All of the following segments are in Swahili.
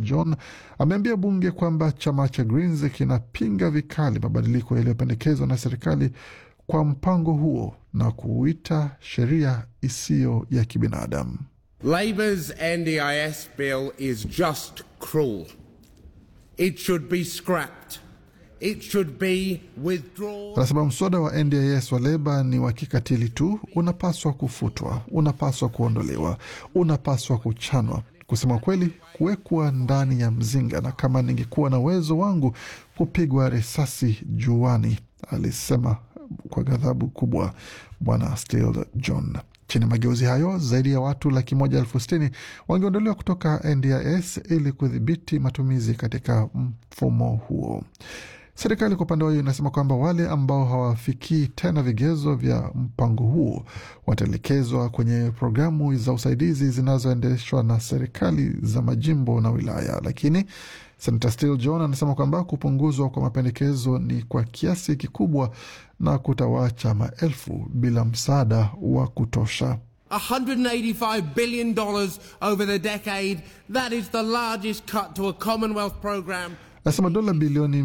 John ameambia bunge kwamba chama cha Greens kinapinga vikali mabadiliko yaliyopendekezwa na serikali kwa mpango huo na kuuita sheria isiyo ya kibinadamu. Labor's NDIS bill is just cruel. It should be scrapped. It should be withdrawn. Anasema mswada wa NDIS wa Leba ni wa kikatili tu, unapaswa kufutwa, unapaswa kuondolewa, unapaswa kuchanwa. Kusema kweli, kuwekwa ndani ya mzinga, na kama ningekuwa na uwezo wangu kupigwa risasi juani, alisema kwa ghadhabu kubwa Bwana Steele John. Chini ya mageuzi hayo, zaidi ya watu laki moja elfu sitini wangeondolewa kutoka NDIS ili kudhibiti matumizi katika mfumo huo. Serikali kwa upande wao inasema kwamba wale ambao hawafikii tena vigezo vya mpango huo wataelekezwa kwenye programu za usaidizi zinazoendeshwa na serikali za majimbo na wilaya. Lakini Senator Steele John anasema kwamba kupunguzwa kwa mapendekezo ni kwa kiasi kikubwa na kutawaacha maelfu bila msaada wa kutosha. $185 billion over the decade. That is the largest cut to a Commonwealth program. Anasema dola bilioni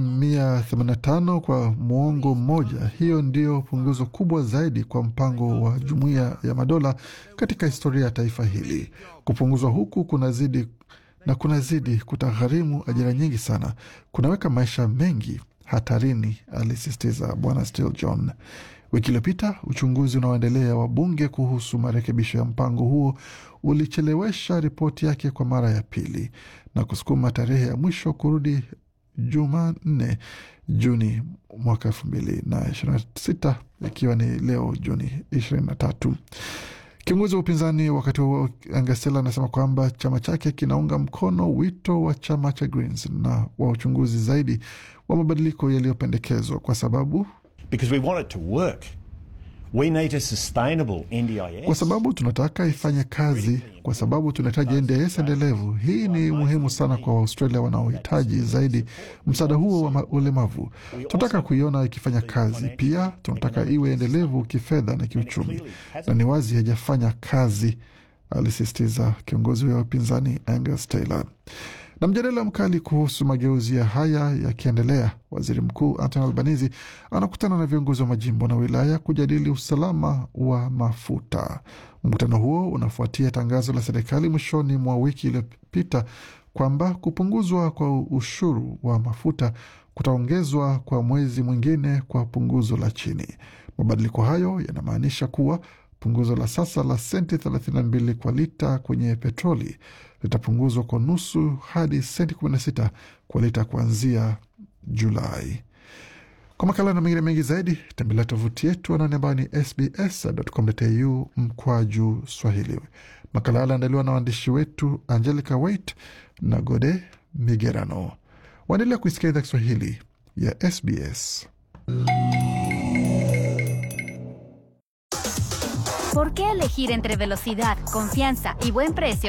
185 kwa muongo mmoja. Hiyo ndio punguzo kubwa zaidi kwa mpango wa Jumuiya ya Madola katika historia ya taifa hili. Kupunguzwa huku kunazidi na kunazidi kutagharimu ajira nyingi sana, kunaweka maisha mengi hatarini, alisisitiza Bwana Steele John. Wiki iliyopita uchunguzi unaoendelea wa bunge kuhusu marekebisho ya mpango huo ulichelewesha ripoti yake kwa mara ya pili na kusukuma tarehe ya mwisho kurudi Jumanne Juni mwaka elfu mbili na ishirini na sita ikiwa ni leo Juni ishirini na tatu. Kiongozi wa upinzani wakati huo Angasela anasema kwamba chama chake kinaunga mkono wito wa chama cha Greens na wa uchunguzi zaidi wa mabadiliko yaliyopendekezwa kwa sababu because we want it to work. We need a sustainable NDIS. kwa sababu tunataka ifanye kazi, kwa sababu tunahitaji NDIS endelevu. Hii ni muhimu sana kwa Waaustralia wanaohitaji zaidi msaada huo wa ma- ulemavu. Tunataka kuiona ikifanya kazi, pia tunataka iwe endelevu kifedha na kiuchumi, na ni wazi haijafanya kazi, alisisitiza kiongozi wa upinzani Angus Taylor. Na mjadala mkali kuhusu mageuzi ya haya yakiendelea, waziri mkuu Anthony Albanese anakutana na viongozi wa majimbo na wilaya kujadili usalama wa mafuta. Mkutano huo unafuatia tangazo la serikali mwishoni mwa wiki iliyopita kwamba kupunguzwa kwa ushuru wa mafuta kutaongezwa kwa mwezi mwingine kwa punguzo la chini. Mabadiliko hayo yanamaanisha kuwa punguzo la sasa la senti 32 kwa lita kwenye petroli litapunguzwa kwa nusu hadi senti 16 kwa lita kuanzia Julai. Kwa makala na mengine mengi zaidi tembelea tovuti yetu anani ambayo ni sbs.com.au mkwaju Swahili. Makala haya aliandaliwa na waandishi wetu Angelica Wait na Gode Migerano. Waendelea kuisikia idhaa Kiswahili ya SBS. ¿Por qué elegir entre velocidad, confianza y buen precio